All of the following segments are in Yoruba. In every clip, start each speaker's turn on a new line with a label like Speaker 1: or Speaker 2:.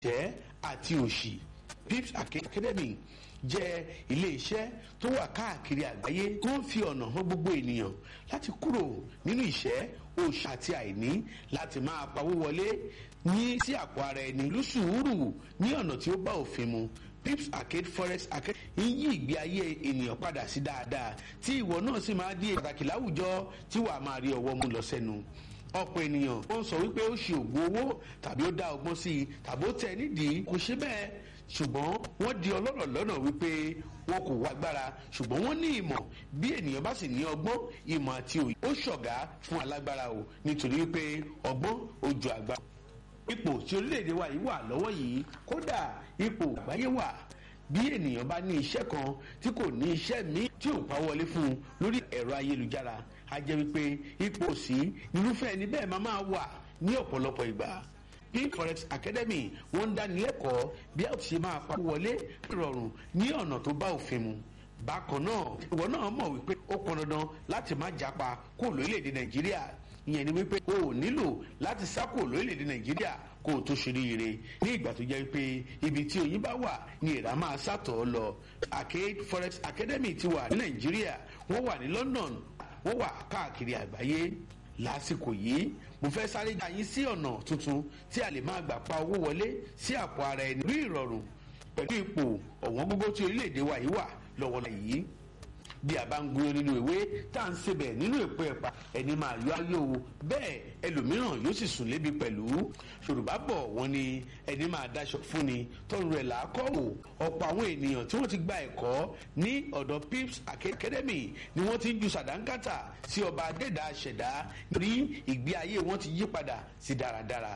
Speaker 1: ìṣẹ́ àti òṣì pips academy jẹ́ ilé-iṣẹ́ tó wà káàkiri àgbáyé tó ń fi ọ̀nà hàn gbogbo ènìyàn láti kúrò nínú ìṣẹ́ òṣì àti àìní láti máa pawó wọlé ní sí àpò ara ẹni lóṣùúrù ní ọ̀nà tí ó bá òfin mu pips arcade forex arcade ń yí ìgbé ayé ènìyàn padà sí dáadáa tí ìwọ náà sì máa di pàtàkì láwùjọ tí wàá máa rí ọwọ́ mú lọ sẹ́nu ọ̀pọ̀ ènìyàn ó ń sọ wípé ó ṣe ògùn owó tàbí ó dá ọgbọ́n sí i tàbí ó tẹ̀ nídìí kò ṣe bẹ́ẹ̀ ṣùgbọ́n wọ́n di ọlọ́rọ̀ lọ́nà wípé wọn kò wá agbára ṣùgbọ́n wọ́n ní ìmọ̀ bí ènìyàn bá sì ní ọgbọ́n ìmọ̀ àti òye ó ṣọ̀gá fún alágbára o nítorí wípé ọgbọ́n ó ju agbára. ipò tí orílẹ̀-èdè wa yìí wà lọ́wọ́ yìí kódà ipò àgbáyé wà bí ènìyàn bá ní iṣẹ́ kan tí kò ní iṣẹ́ míì tí ò pa wọlé fún un lórí ẹ̀rọ ayélujára a jẹ́ wípé ipò sí irúfẹ́ ẹni bẹ́ẹ̀ máa máa wà ní ọ̀pọ̀lọpọ̀ ìgbà pink forex academy wọ́n ń dánilẹ́kọ̀ọ́ bí a ti ṣe máa pa wọlé rọrùn ní ọ̀nà tó bá òfin mu bákan náà ìwọ náà mọ̀ wípé ó pọn dandan láti má japa kó lórílẹ̀‐èdè nàìjíríà ìyẹn ni wípé o ò nílò láti sá kó lórílẹ̀‐èdè nàìjíríà kó o tó ṣoríire ní ìgbà tó jẹ́ pé ibi tí oyin bá wà ní ìrà máa sàtọ̀ lọ arcade forex academy ti wà ní nàìjíríà wọ́n wà ní london wọ́n wà káàkiri àgbáyé lásìkò yìí mo fẹ́ sáré gba yín sí ọ̀nà tuntun tí a lè máa gbà pa owó wọlé sí àpò ara ẹni rí ìrọ̀rùn pẹ̀lú ipò ọ̀wọ́n gógó tí orílẹ̀-èdè wa yìí wà lọ́wọ́ yìí bí a bá ń gbóyún nínú ìwé tá à ń sebẹ̀ nínú èpo ẹ̀pà ẹni máa yọ ayé o bẹ́ẹ̀ ẹlòmíràn yóò sì sùn lébi pẹ̀lú yorùbá bọ̀ wọ́n ní ẹni máa daṣọ fún ni tọrùn rẹ̀ làákọ́ wò ọ̀pọ̀ àwọn ènìyàn tí wọ́n ti gba ẹ̀kọ́ ní ọ̀dọ̀ pips academy ni wọ́n ti ń ju sàdánkátà sí ọba adẹ́dà ṣẹ̀dá nítorí ìgbé ayé wọn ti yí padà sí dáradára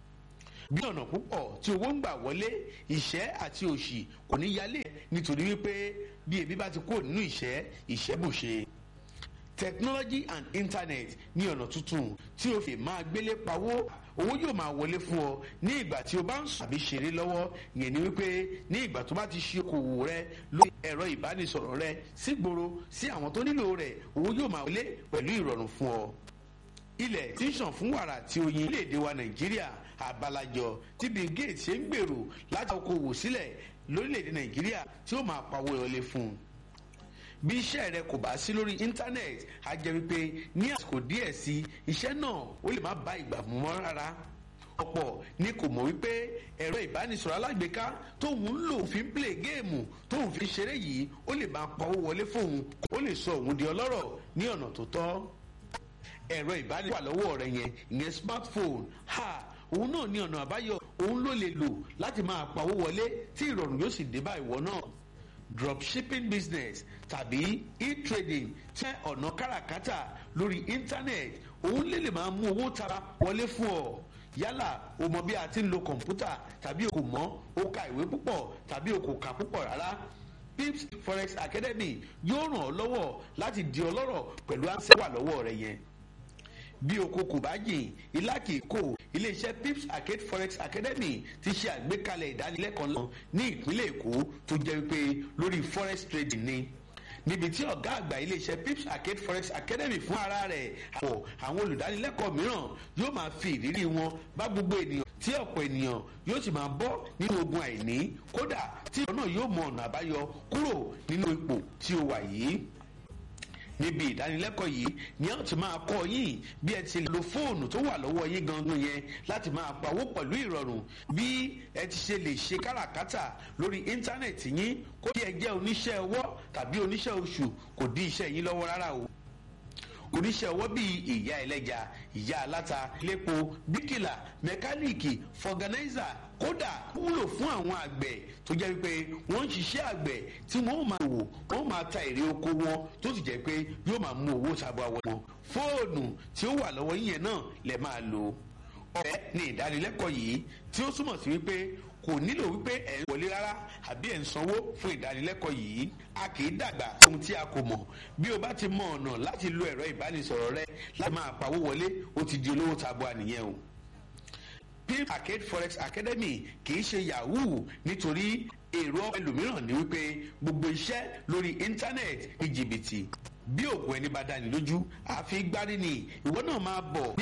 Speaker 1: bí ọ̀nà púpọ̀ tí owó ń gbà wọlé ìṣẹ́ àti òṣì kò ní yálé nítorí wípé bí ebi bá ti kó nínú ìṣẹ́ ìṣẹ́ bùṣe. technology and internet ní ọ̀nà tuntun tí o fi máa gbélé pawó owó yóò máa wọlé fún ọ ní ìgbà tí o bá ń sùn àbí ṣeré lọ́wọ́ yẹn ni wípé ní ìgbà tó bá ti ṣe okòwò rẹ lórí ẹ̀rọ ìbánisọ̀rọ̀ rẹ sígboro sí àwọn tó nílò rẹ̀ owó yóò máa wọlé pẹ̀lú ìrọ̀rùn fún ọ. ilẹ̀ tí ń ṣàn fún wàrà tí oyin léde wa nàìjíríà àbálàjọ tí bill gates ṣe ń gbèrò láti okòwò sílẹ̀ lórílẹ̀‐èdè nàìjíríà tí ó máa pawó ìrọ̀lẹ́ fún un. bí iṣẹ́ rẹ kò bá sí lórí íńtánẹ́ẹ̀tì á jẹ́ wípé ní àsìkò díẹ̀ sí iṣẹ́ náà ó lè má bá ìgbà mú mọ́ rárá. ọ̀pọ̀ ni kò mọ̀ wípé ẹ̀rọ ìbánisọ̀rọ̀ alágbèéká tóun ń lò fi ń play géèmù tóun fi ṣeré yìí ó lè máa pawó wọlé fóun ó lè sọ òun di ọlọ́rọ̀ ní ọ̀nà tó tọ́. ẹ̀rọ ìbánisọ̀rọ̀ lọ́wọ́ rẹ yẹn ìyẹn smartphone ha òun náà ní ọ̀nà àbáyọ òun ló lè lò láti máa pawó wọlé tí ìrọ̀rùn yóò sì dé bá ìwọ náà dropshipping business tàbí e-trading jẹ́ ọ̀nà káràkátà lórí internet òun lè lè máa mú owó tara wọlé fún ọ yálà o mọ bí a ti ń lo kọ̀ǹpútà tàbí o kò mọ̀ o ka ìwé púpọ̀ tàbí o kò kà púpọ̀ rárá pips forex academy yóò ràn ọ́ lọ́wọ́ láti di ọlọ́rọ̀ pẹ̀lú àǹsẹ̀ wà lọ́wọ́ rẹ yẹn bí oko kò bá jìn ilá kì í kò iléeṣẹ́ pips arcade forex academy ti ṣe àgbékalẹ̀ ìdánilẹ́kọ̀ọ́ náà ní ìpínlẹ̀ èkó tó jẹ́ wípé lórí forex trading ni níbi tí ọ̀gá àgbà iléeṣẹ́ pips arcade forex academy fún ara rẹ̀ àpò àwọn olùdánilẹ́kọ̀ọ́ mìíràn yóò máa fi ìrírí wọn bá gbogbo ènìyàn tí ọ̀pọ̀ ènìyàn yóò sì máa bọ́ nínú ogun àìní kódà tí ìwọ náà yóò mọ ọ̀nà àbáyọ kúrò nínú ipò tí o wà yìí níbi ìdánilẹ́kọ̀ọ́ yìí ni a ti máa kọ́ yín bí ẹ ti lo fóònù tó wà lọ́wọ́ yín gangan yẹn láti máa pawó pẹ̀lú ìrọ̀rùn bí ẹ ti ṣe lè ṣe káràkátà lórí íńtánẹ̀tì yín kó bí ẹ jẹ́ oníṣẹ́ ọwọ́ tàbí oníṣẹ́ oṣù kò dí iṣẹ́ yín lọ́wọ́ rárá o oníṣẹ́ ọwọ́ bíi ìyá ẹlẹ́ja ìyá aláta lépo bíkìlà mẹkáníìkì fọganáìzà kódà wúlò fún àwọn àgbẹ̀ tó jẹ́ wípé wọ́n ń ṣiṣẹ́ àgbẹ̀ tí wọ́n máa wò wọ́n máa ta èrè oko wọn tó sì jẹ́ pé yóò máa mú owó sábà wọn. fóònù tí ó wà lọ́wọ́ yín yẹn náà lè máa lò. ọ̀rẹ́ ni ìdánilẹ́kọ̀ọ́ yìí tí ó túmọ̀ sí wípé kò nílò wípé ẹ̀ ń wọlé rárá àbí ẹ̀ ń sanwó fún ìdánilẹ́kọ̀ọ́ yìí a kì í dàgbà ohun tí a kò mọ̀ bí o bá ti mọ ọ̀nà láti lo ẹ̀rọ ìbánisọ̀rọ̀ rẹ láti máa pawó wọlé ó ti di olówó tabua nìyẹn o pimp arcade forex academy kì í ṣe yahoo nítorí èrò ẹlòmíràn ni wípé gbogbo iṣẹ́ lórí íńtánẹ́ẹ̀tì ní jìbìtì bí òògùn ẹni bá dání lójú àfi gbárí ni ìwọ náà máa bọ̀ ní